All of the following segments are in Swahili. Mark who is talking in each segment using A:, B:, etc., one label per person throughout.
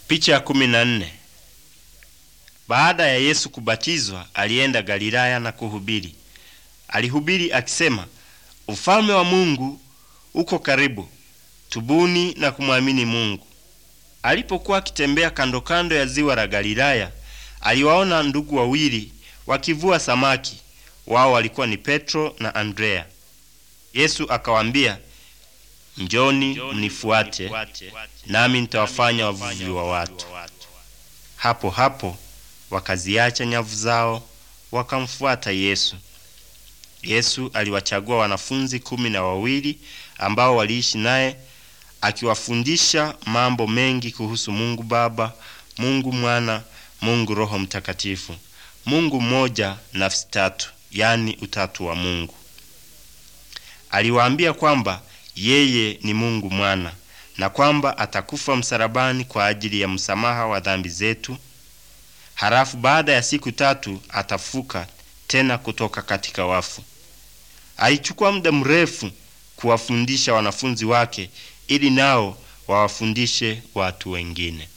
A: Picha ya kumi na nne. Baada ya Yesu kubatizwa, alienda Galilaya na kuhubiri. Alihubiri akisema, ufalme wa Mungu uko karibu, tubuni na kumwamini Mungu. Alipokuwa akitembea kando kando ya ziwa la Galilaya, aliwaona ndugu wawili wakivua samaki. Wao walikuwa ni Petro na Andrea. Yesu akawaambia, njoni mnifuate, nami nitawafanya wavuvi wa watu. Hapo hapo wakaziacha nyavu zao wakamfuata Yesu. Yesu aliwachagua wanafunzi kumi na wawili ambao waliishi naye akiwafundisha mambo mengi kuhusu Mungu Baba, Mungu Mwana, Mungu Roho Mtakatifu, Mungu mmoja, nafsi tatu, yani utatu wa Mungu. Aliwaambia kwamba yeye ni Mungu Mwana na kwamba atakufa msalabani kwa ajili ya msamaha wa dhambi zetu. Halafu baada ya siku tatu atafuka tena kutoka katika wafu. Alichukua muda mrefu kuwafundisha wanafunzi wake ili nao wawafundishe watu wengine.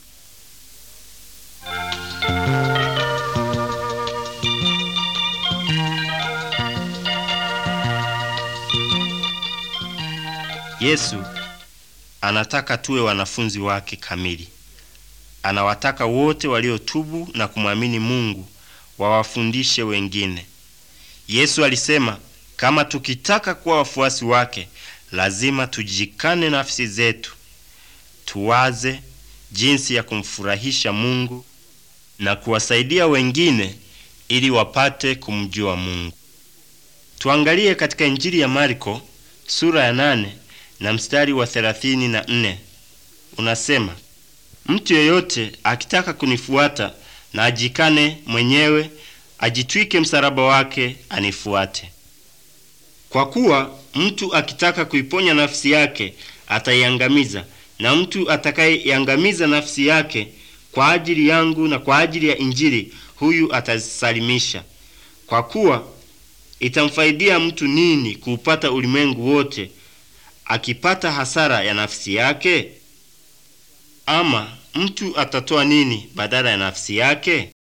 A: Yesu anataka tuwe wanafunzi wake kamili. Anawataka wote waliotubu na kumwamini Mungu wawafundishe wengine. Yesu alisema kama tukitaka kuwa wafuasi wake, lazima tujikane nafsi zetu, tuwaze jinsi ya kumfurahisha Mungu na kuwasaidia wengine ili wapate kumjua Mungu. Tuangalie katika Injili ya Marko sura ya nane na mstari wa thelathini na nne unasema, mtu yeyote akitaka kunifuata na ajikane mwenyewe, ajitwike msalaba wake, anifuate. Kwa kuwa mtu akitaka kuiponya nafsi yake ataiangamiza, na mtu atakayeiangamiza nafsi yake kwa ajili yangu na kwa ajili ya Injili, huyu atazisalimisha. Kwa kuwa itamfaidia mtu nini kuupata ulimwengu wote akipata hasara ya nafsi yake? Ama mtu atatoa nini badala ya nafsi yake?